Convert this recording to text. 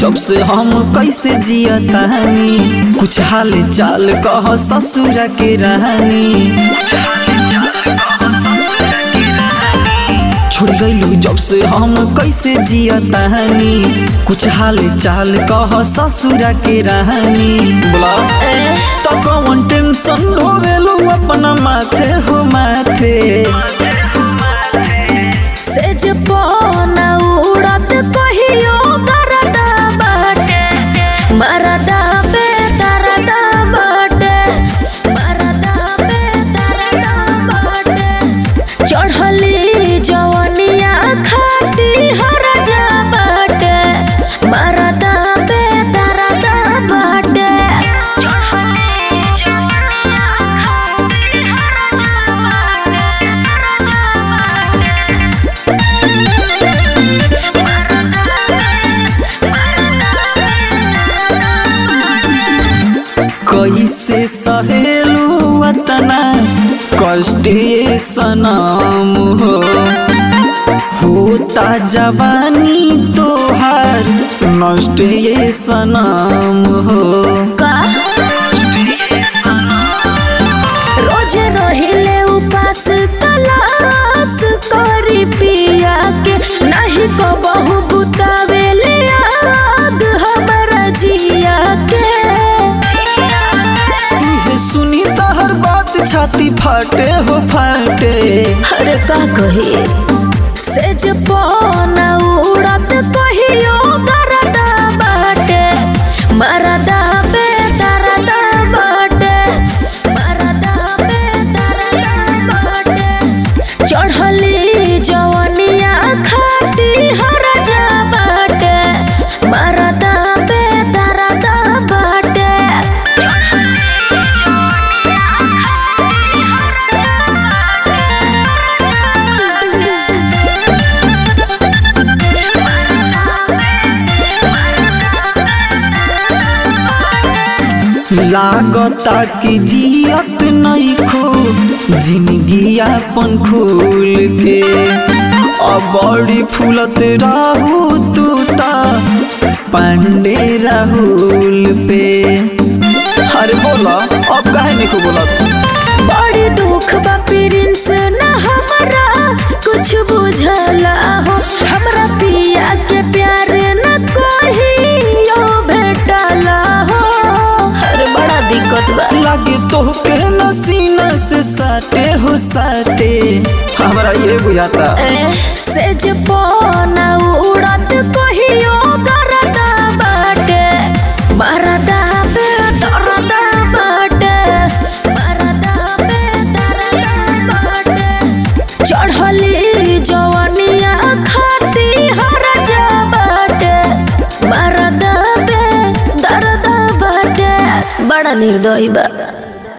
जब से हम कैसे जियतानी कुछ हाल चाल कह ससुर के रानी छोड़ गईलू जब से हम कैसे जियतानी कुछ हाल चाल कह ससुर के रानी बोला तो कौन टेंशन ढोवेलू अपना माथे हो माथे सेज पौना उड़त कहियो बरदा बाटे मरदा पे तरदा बाटे मरदा पे तरदा बाटे चढ़ली जवनिया खाटी हर जा बाटे मरदा पे तरदा बाटे चढ़ली जवनिया खाटी हर जा बाटे कैसे सहेलू अतना कष्ट ये सनम हो होता जवानी तोहार नष्ट ये सनम हो का रोज रहिले उपास तलाश करी पिया के नहीं को बहु बुतावेले आग हमरा जिया के इहे सुनी तहर बात छाती फाटे हो फाटे अरे का कही सेज पौना उड़त कहियो बरदा बाटे मरदा पे तरदा बाटे मरदा पे तरदा बाटे चढ़ली जवनिया खाटी हर जा बाटे मरदा पे तरदा बाटे लागता कि जियत नहीं खो जिंदगी अपन खोल के अब बड़ी फूलत रहू तू ता पांडे राहुल पे अरे बोला अब काहे नहीं को बोलत बड़ी दुख बा प्रिंस न हमरा कुछ बुझला हो हमरा पिया के प्यार न कहियो भेटला हो अरे बड़ा दिक्कत बा लागे तोहके नसीना से साटे हो साटे हमरा ये बुझाता ए, सेज पौना उड़त कहियो गरदा बाटे मरदा पे दरदा बाटे मरदा पे दरदा बाटे चढ़ली जवनिया खाती हर जा बाटे मरदा पे दरदा बाटे बड़ा निर्दयी बा